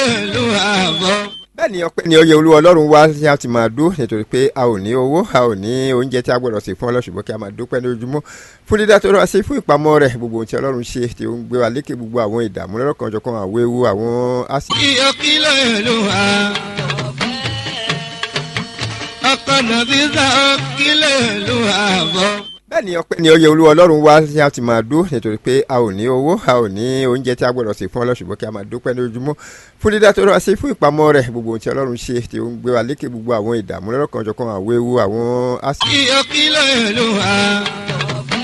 ìlú àbọ̀. bẹ́ẹ̀ ni ọpẹ́ ni oyè olúwa ọlọ́run wá tí a ti máa dó nítorí pé a ò ní owó a ò ní oúnjẹ tí a gbọ́dọ̀ sè fún ọlọ́ṣùgbọ́n kí a máa dúpẹ́ ní ojúmọ́ fún dídá tó rọra sí fún ìpamọ́ rẹ̀ gbogbo ohun tí ọlọ́run ṣe tí ó ń gbé wa lékè gbogbo àwọn ìdààmú lọ́rọ̀kan ọjọ́kan àwọn ewu àwọn àṣì. iyọ̀ kìlọ̀ ìlú àbọ̀. ọkọ̀ nàbí sá kìlọ̀ ìlú àbọ̀. bẹ́ẹ̀ ni ọpẹ́ ni oyè olúwa ọlọ́run wá tí a ti máa dó nítorí pé a ò ní owó a ò ní oúnjẹ tí a gbọ́dọ̀ sè fún ọlọ́ṣùgbọ́n kí a máa dúpẹ́ ní ojúmọ́ fún dídá tó rọra sí fún ìpamọ́ rẹ̀ gbogbo ohun tí ọlọ́run ṣe tí ó ń gbé wa lékè gbogbo àwọn ìdààmú lọ́rọ̀kan ọjọ́kan àwọn ewu àwọn àṣì. iyọ̀ kìlọ̀ ìlú àbọ̀.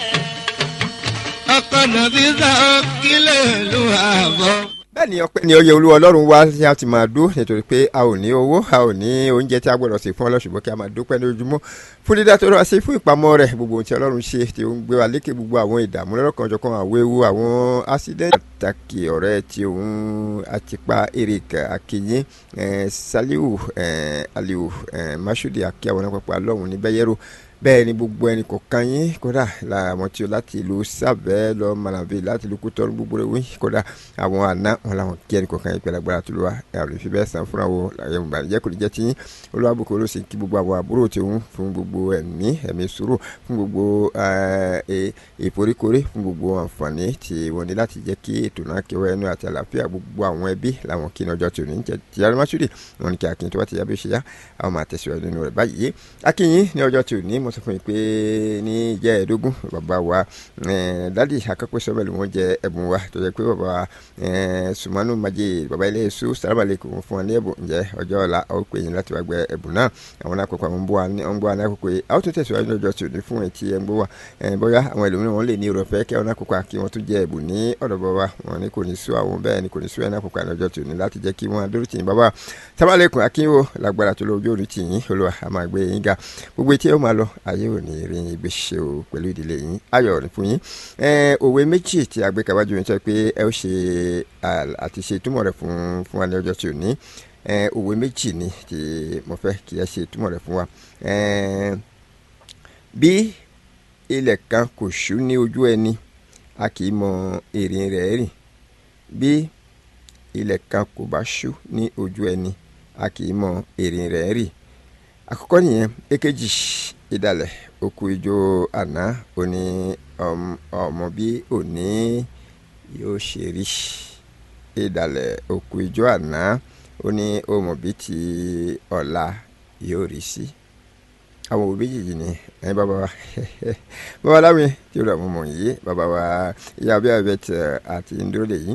ọkọ̀ nàbí sá kìlọ̀ ìlú àbọ̀. bẹ́ẹ̀ ni ọpẹ́ ni oyè olúwa ọlọ́run wá tí a ti máa dó nítorí pé a ò ní owó a ò ní oúnjẹ tí a gbọ́dọ̀ sè fún ọlọ́ṣùgbọ́n kí a máa dúpẹ́ ní ojúmọ́ fún dídá tó rọra sí fún ìpamọ́ rẹ̀ gbogbo ohun tí ọlọ́run ṣe tí ó ń gbé wa lékè gbogbo àwọn ìdààmú lọ́rọ̀kan ọjọ́kan àwọn ewu àwọn accident. pàtàkì ọ̀rẹ́ tí òun àtìpa eric akinyin saliu eh, aliu eh, masudi akíyàwó náà pàpà lọ́hùn ní bẹ́yẹ́rò bẹ́ẹ̀ ni gbogbo ẹnì kọ̀ọ̀kan yín kódà làwọn tí ó láti ìlú sábẹ́ lọ malawi láti ìlú kútọ́rù gbogbo rẹ̀ wí kódà àwọn àná wọn làwọn kí ẹnì kọ̀ọ̀kan yín pẹ̀lú agbára tó lọ wa àwọn ìfi bẹ́ẹ̀ san fúnra wo ẹ̀yìn ìbànújẹ́ kò ní jẹ́ tí yín olúwàbùkún ló sì ń kí gbogbo àwọn àbúrò tí òun fún gbogbo ẹ̀mí ẹ̀mí sùúrù fún gbogbo ìforíkorí fún gbogbo àǹfààní tí wọ́n ní láti jẹ́ kí ètò náà kí wọ́n ẹnu àti àlàáfíà gbogbo àwọn ẹbí làwọn kí ní ọjọ́ tí ò ní jẹ́ ti yàrá masudi wọn ni kí akin tó bá ti yá bí ó ṣe yá àwọn máa tẹ̀síwájú nínú rẹ̀ báyìí akínyìn ní ọjọ́ tí ò ní mo sọ fún yín pé ní ìjẹ́ ẹ̀ẹ́dógún bàbá wa dádì akẹ́kọ̀ọ́ sọ́bẹ̀lì wọn jẹ ẹ̀bùn wa tó jẹ́ pé bàbá wa sùmánù majé bàbá ilé èso sàlámàlẹ́kùn fún wọn ní ẹ̀bùn ǹjẹ́ ọjọ́ ọ̀la ó pè yín láti wá gbẹ ẹ̀bùn náà àwọn nákòókò àwọn ń bọ́ wa ní àkókò yìí àwọn tó tẹ̀síwájú ní ọjọ́ tí ò ní fún ẹ̀ tí ẹ ń gbọ́ wa bóyá àwọn ẹlòmíràn wọn lè ní ìrọ̀fẹ́ kí àwọn nákòókò kí wọ́n tún jẹ ẹ̀bùn ní ọ̀dọ̀ bàbá wọn ní kò ní sú àwọn bẹ́ẹ̀ ni kò ní sú ẹ̀ nákòókò ní ọjọ́ tí ò ní láti jẹ́ kí wọ́n adóró tì yín bàbá sàlámàlẹ́kùn akínwó lágbára tó lójú òní tì yín olúwa a máa gbé yín ga gbogbo etí ẹ ó máa lọ ayé ò ní rí yín gbé ṣe o pẹ̀lú ìdílé yín ayọ̀ ní fún yín òwe méjì tí a gbé kábàájú yín sọ pé ẹ ó ṣe àti ṣe ìtumọ̀ rẹ̀ fún fún wa ní ọjọ́ tí ò ní òwe méjì ni tí mo fẹ́ kí ẹ ṣe ìtumọ̀ rẹ̀ fún wa bí ilẹ̀ kan kò ṣú ní ojú ẹni a kì í mọ èrè rẹ̀ rìn bí ilẹ̀ kan kò bá ṣú ní ojú ẹni a kì í mọ èrè rẹ̀ rìn àkọ́kọ́ nìyẹn èkejì ìdálẹ̀ òkú ijó àná òní ọmọ bí òní yóò ṣe rí ìdálẹ̀ òkú ijó àná òní ọmọ bí ti ọ̀la yóò rí sí àwọn òbí méjèèjì ni ẹ̀yin bàbá wa bàbá láwìn tí ó rà mọ́ mọ́ yìí bàbá wa ìyá abẹ́ abẹ́ tẹ̀ àti ndúró lè yìí